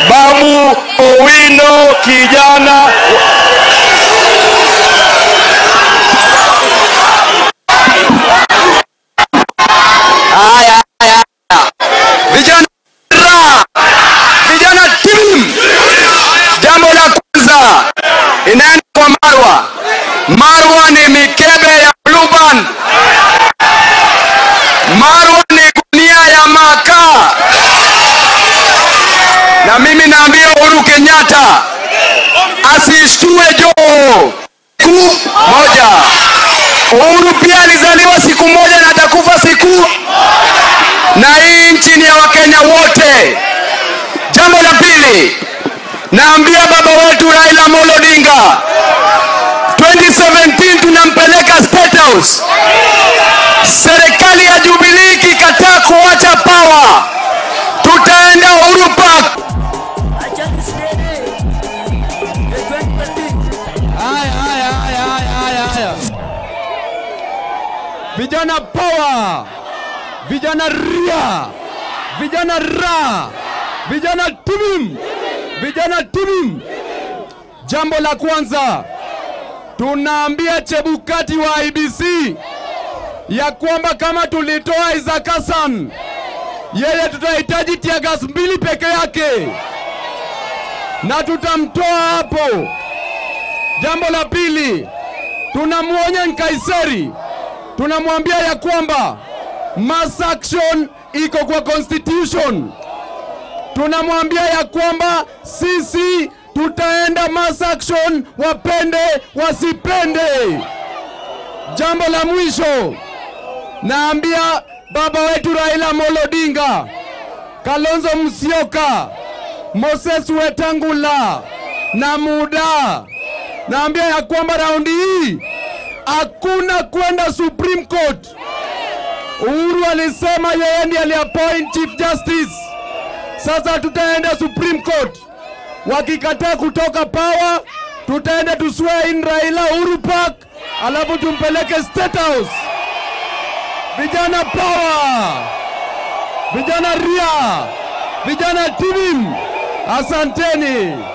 Babu Owino kijana Haya, haya, haya. Vijana ra, vijana tim. Jambo la kwanza inaenda kwa Marwa. Marwa ni mikebe ya Blue Band. Marwa ni gunia ya makaa, na mimi naambia Uhuru Kenyatta asishtue Joho siku moja. Uhuru pia alizaliwa siku moja na atakufa siku, na hii nchi ni ya Wakenya wote. Jambo la pili, naambia baba wetu Raila Amolo Odinga 2017 tunampeleka State House. Serikali ya Jubilee ikikataa kuacha power, tutaenda Uhuru Park. Haya, haya, haya, haya, haya, haya. Vijana power, vijana ria, vijana ra, vijana timim, vijana timim. Jambo la kwanza tunaambia Chebukati wa IBC ya kwamba kama tulitoa Isaac Hassan, yeye tutahitaji tiagas mbili peke yake na tutamtoa hapo. Jambo la pili, tunamwonya Nkaiseri, tunamwambia ya kwamba mass action iko kwa constitution. Tunamwambia ya kwamba sisi tutaenda mass action, wapende wasipende. Jambo la mwisho, naambia baba wetu Raila Amolo Odinga, Kalonzo Musyoka, Moses Wetangula na Muda naambia ya kwamba raundi hii hakuna kwenda Supreme Court. Uhuru alisema yeye ndiye aliappoint Chief Justice. Sasa tutaenda Supreme Court, wakikataa kutoka power, tutaenda to swear in Raila Uhuru Park, alafu tumpeleke State House. Vijana power, vijana ria, vijana timim, asanteni.